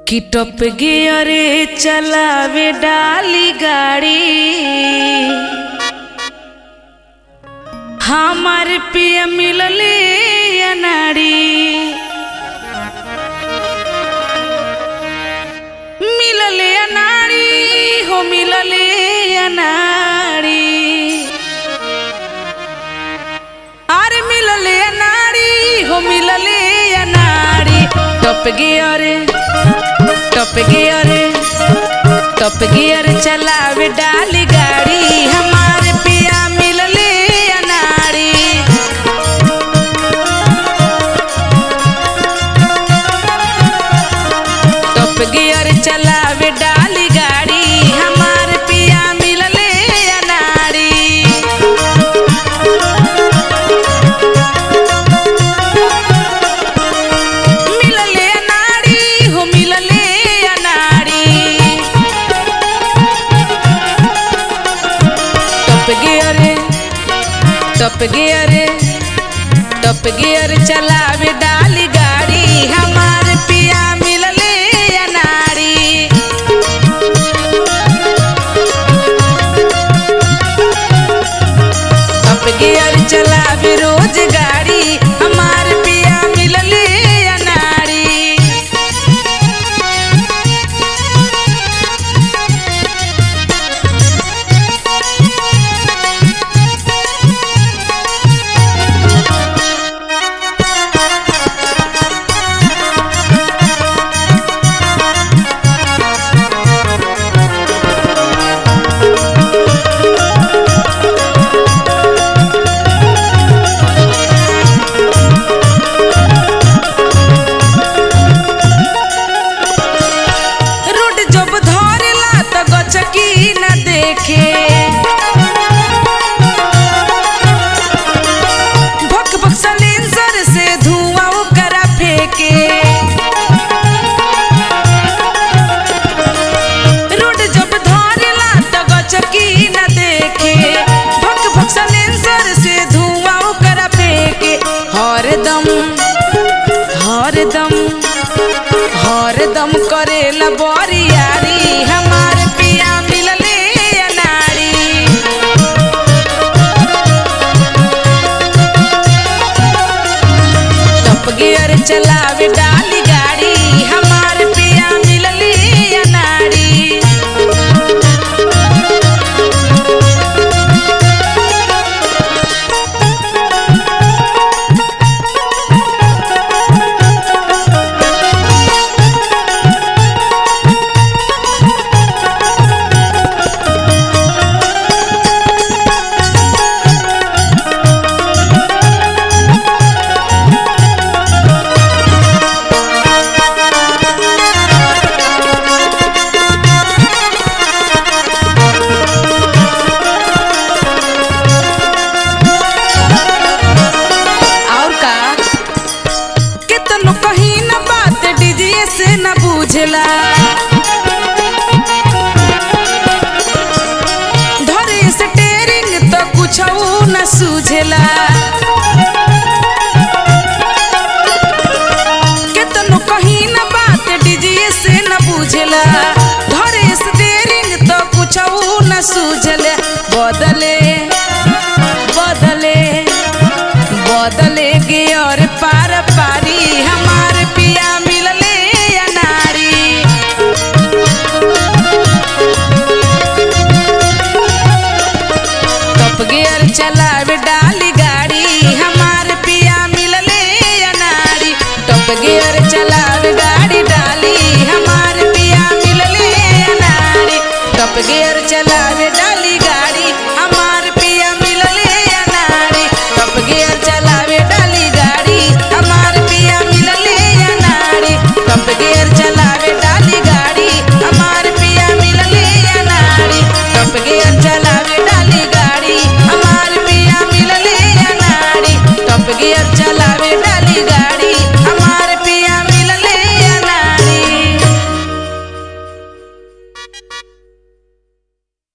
कि टप गियरे चलावे डाली गाड़ी हमार पिया मिलले अनाड़ी मिलले अनाड़ी हो मिलले अनाड़ी अरे मिलले अनाड़ी हो मिलले अनाड़ी टप गियरे टप गियरे टप गियर चलावे डाली गाड़ी हमारे पिया मिलले अनाड़ी टप गियर चलावे डाली गाड़ी हमारे पिया मिलले अनाड़ी मिलले अनाड़ी हो मिलले अनाड़ी टप गियरे टप गियरे टप गियर चलावे डाली गाड़ी हमार पिया मिलले अनाड़ी टप गियर चलावे रोज गाड़ी हमार पिया मिलले अनाड़ी रोड जब धरेला त गचकी न देखे भक भक सलेंसर से धुआं ओकरा फेंके रोड जब धरेला त गचकी न देखे भक भक सलेंसर से धुआं ओकरा फेंके हरदम हरदम हरदम करेला बरियारी हमार पिया मिलले अनाड़ी टप गियर चलावे डाली गाड़ी हमार पिया मिलले अनाड़ी और का कितनो कहीं न बात डीजे से न बुझला धरे स्टेरिंग तो कुछ न सूझला कितनो कहीं न बात डीजे से न बुझला धरे स्टेरिंग तो कुछ न सूझला